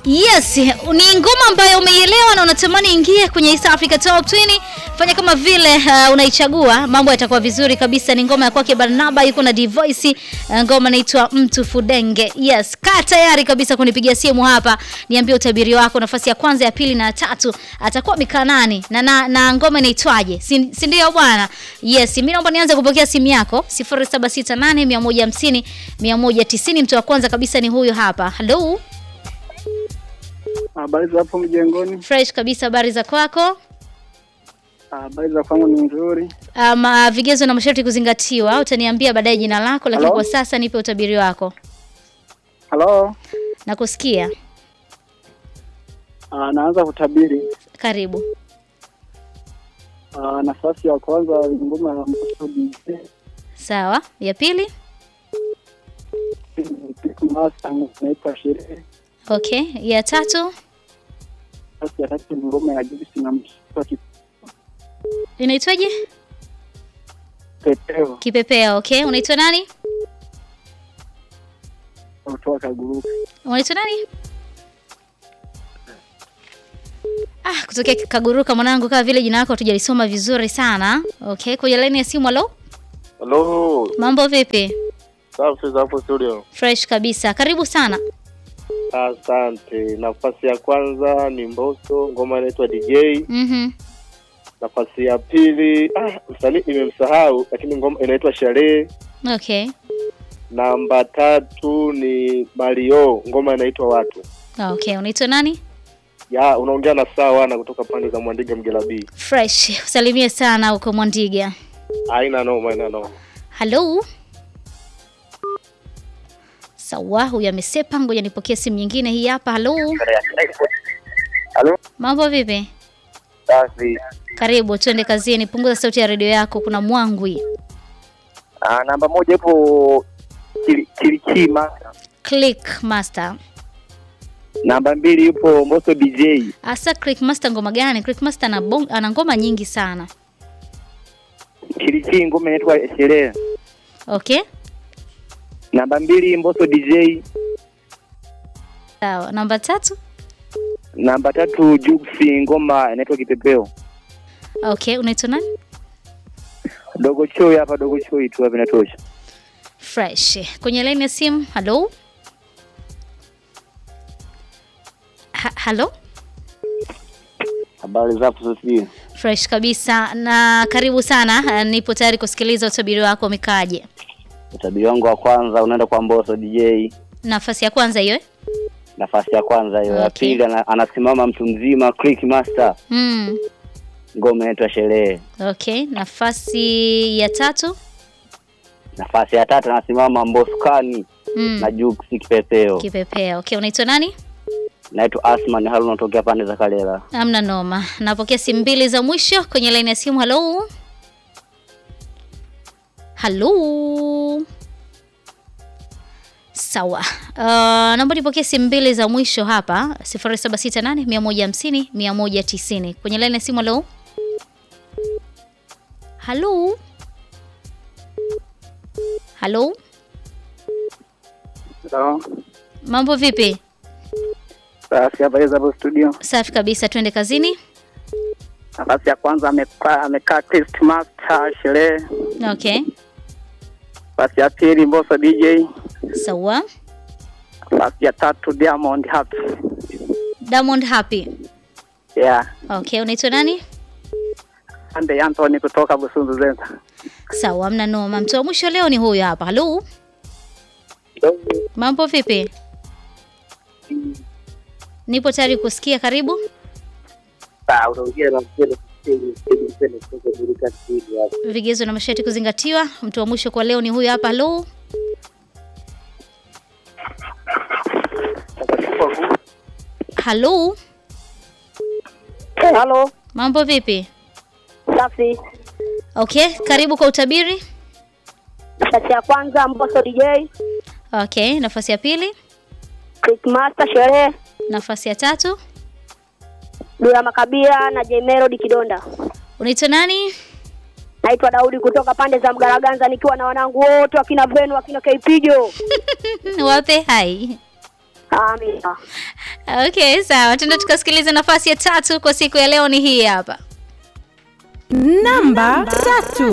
Yes, ni ngoma ambayo umeielewa na unatamani ingie kwenye East Africa Top 20. Fanya kama vile uh, unaichagua, mambo yatakuwa vizuri kabisa. Ni ngoma ya kwake Barnaba, yuko na Divoice. Uh, ngoma inaitwa Mtu Fudenge. Yes, kaa tayari kabisa kunipigia simu hapa, niambie utabiri wako, nafasi ya kwanza, ya pili na ya tatu atakuwa mikaa nani na, na, na ngoma inaitwaje, si si ndio bwana? Yes, mimi naomba nianze kupokea simu yako 0768 150 190. Mtu wa kwanza kabisa ni huyu hapa. Hello. Habari za hapo mjengoni? Fresh kabisa, habari za kwako? Habari za kwangu ni nzuri. Um, uh, vigezo na masharti kuzingatiwa. Utaniambia baadaye jina lako, lakini Hello? kwa sasa nipe utabiri wako. Halo, Nakusikia, Ah, naanza kutabiri. karibu. Ah, nafasi ya kwanza ngoma ya Mbosso DJ, Sawa, ya pili. Pick Master inaitwa Sherehe. Okay, ya tatu Nafasi ya tatu ni ngoma ya Juice na Mshipa inaitwaje? Kipepeo Kipepeo. Okay, unaitwa nani? kutoka Kaguruka. Unaitwa nani? Ah, kutokea Kaguruka mwanangu, kama vile jina lako hatujalisoma vizuri sana. Okay, kwenye laini ya simu. Halo, Halo, mambo vipi? safi za hapo studio. Fresh kabisa, karibu sana. Asante. Nafasi ya kwanza ni Mbosso, ngoma inaitwa DJ. Mhm. Nafasi ya pili, ah, msanii nimemsahau, lakini ngoma inaitwa Sherehe. Okay. Namba tatu ni Mario, ngoma inaitwa Watu. Okay, unaitwa nani? Ya, unaongea na sawa na kutoka pande za Mwandiga Mgelabii. Fresh. Usalimie sana huko Mwandiga. Haina noma, haina noma. Halo. Sawa, huyu amesepa. Ngoja nipokee simu nyingine hii hapa. Halo. Halo, Mambo vipi? safi. Karibu, twende kazini. Punguza sauti ya redio yako, kuna mwangwi. Ah, namba moja ipo Kili- Kilikima. Click Master. Namba mbili ipo Mbosso DJ. Asa Click Master ngoma gani? Click Master ana, bong, ana ngoma nyingi sana. Kilichi ngoma inaitwa Sherehe. Okay? Namba mbili Mbosso DJ. Sawa. Namba tatu? Namba tatu Juksi ngoma inaitwa Kipepeo. Okay, unaitwa nani? Dogo Choi hapa, Dogo Choi tu hapa inatosha. Fresh. Kwenye line ya simu. Halo. Ha, halo. Habari za hapo sisi? Fresh kabisa na karibu sana. Ah, Nipo tayari kusikiliza utabiri wako umekaaje. Utabiri wangu wa kwanza unaenda kwa Mbosso DJ. Nafasi ya kwanza hiyo eh? Nafasi ya kwanza hiyo. Ya Okay. pili ana- anasimama mtu mzima Click Master. Mm. Ngoma inaitwa Sherehe. Okay, nafasi ya tatu. Nafasi ya tatu anasimama Mboskani Mm. na Juksi Kipepeo. Kipepea. Okay, unaitwa nani? Naitwa Asman Haruna natokea pande za Kalela. Amna noma. Napokea simu mbili za mwisho kwenye line ya simu. Halo. Halo. Sawa. Uh, naomba nipokee simu mbili za mwisho hapa 0768 150 190. Kwenye line ya simu halo. Halo. Halo. Halo. Mambo vipi? Safi, habari za hapo studio. Safi kabisa, twende kazini. Nafasi ya kwanza amekaa amekaa Test Master Sherehe. Okay. Nafasi ya pili Mbosso DJ. Sawa. Nafasi ya tatu Diamond Happy. Diamond Happy. Yeah. Okay, unaitwa nani? Ande Anthony kutoka Busunzu Zenza. Sawa, amna noma. Mtu wa mwisho leo ni huyu hapa. Halo, mambo vipi? Nipo tayari kusikia, karibu. Ah, unaongea na mzee kutoka Burika Studio hapa. Vigezo na masharti kuzingatiwa. Mtu wa mwisho kwa leo ni huyu hapa. Halo, halo, Halo, mambo vipi? safi. Okay, karibu kwa utabiri. Nafasi ya kwanza Mbosso DJ, Okay, nafasi ya pili, Click Master Sherehe, nafasi ya tatu. Dula Makabila na J Melody Kidonda. Unaitwa nani? Naitwa Daudi kutoka pande za Mgaraganza nikiwa na wanangu wote wakina Venu wakina Keipijo. Wape hai. Amina. Okay, sawa. Tuende tukasikiliza nafasi ya tatu kwa siku ya leo ni hii hapa. Namba tatu.